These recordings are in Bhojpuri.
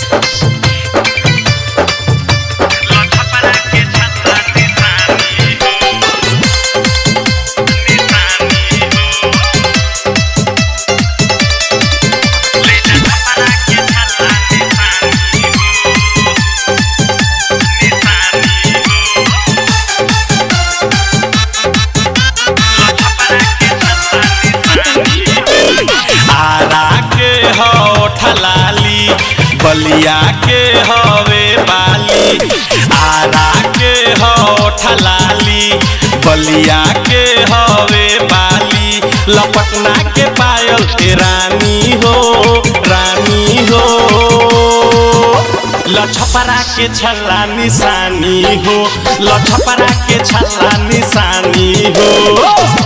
आरा के हो ठलाली बलिया के हवे बाली आरा के हो ठलाली बलिया के हवे बाली लपटना के पायल के रानी हो रानी हो लछपरा के छल्ला निशानी हो लछपरा के छल्ला निशानी हो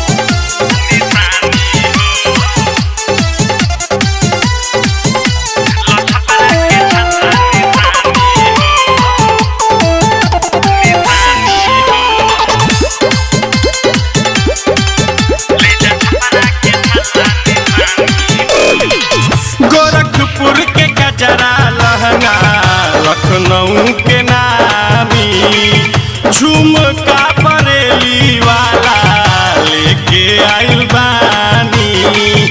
गोरखपुर के गजरा लहंगा लखनऊ के नामी झुमका बरेली वाला लेके आइल बानी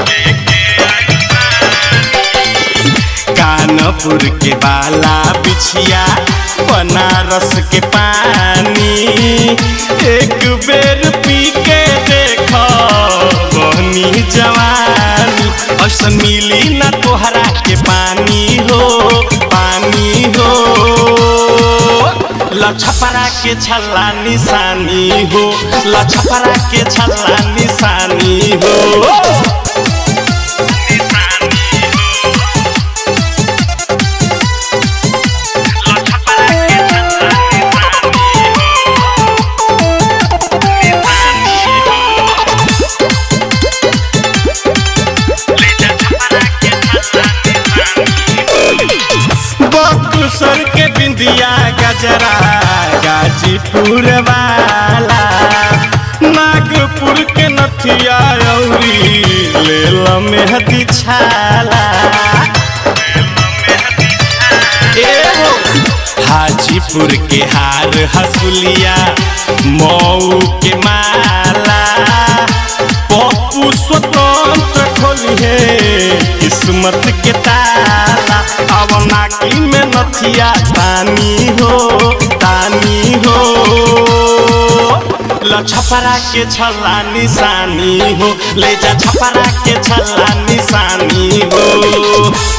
कानपुर के बाला बिछिया बनारस के पानी एक बेर पी के देख बहनी जवानी ऐसन मिली न तोहरा के पानी हो पानी हो लछपरा के छल्ला निशानी हो लछपरा के छल्ला निशानी हो बक्सर के बिंदिया गजरा गाजीपुर वाला नागपुर के नथिया औरी लेल मेहदी छाला एहो हाजीपुर के हार हसुलिया मऊ के माला पप्पू स्वतंत्र खोली है किस्मत के ताला अब नाकी में नथिया तानी हो तानी हो लछपरा के छल्ला निशानी हो ले जा छपरा के छल्ला निशानी हो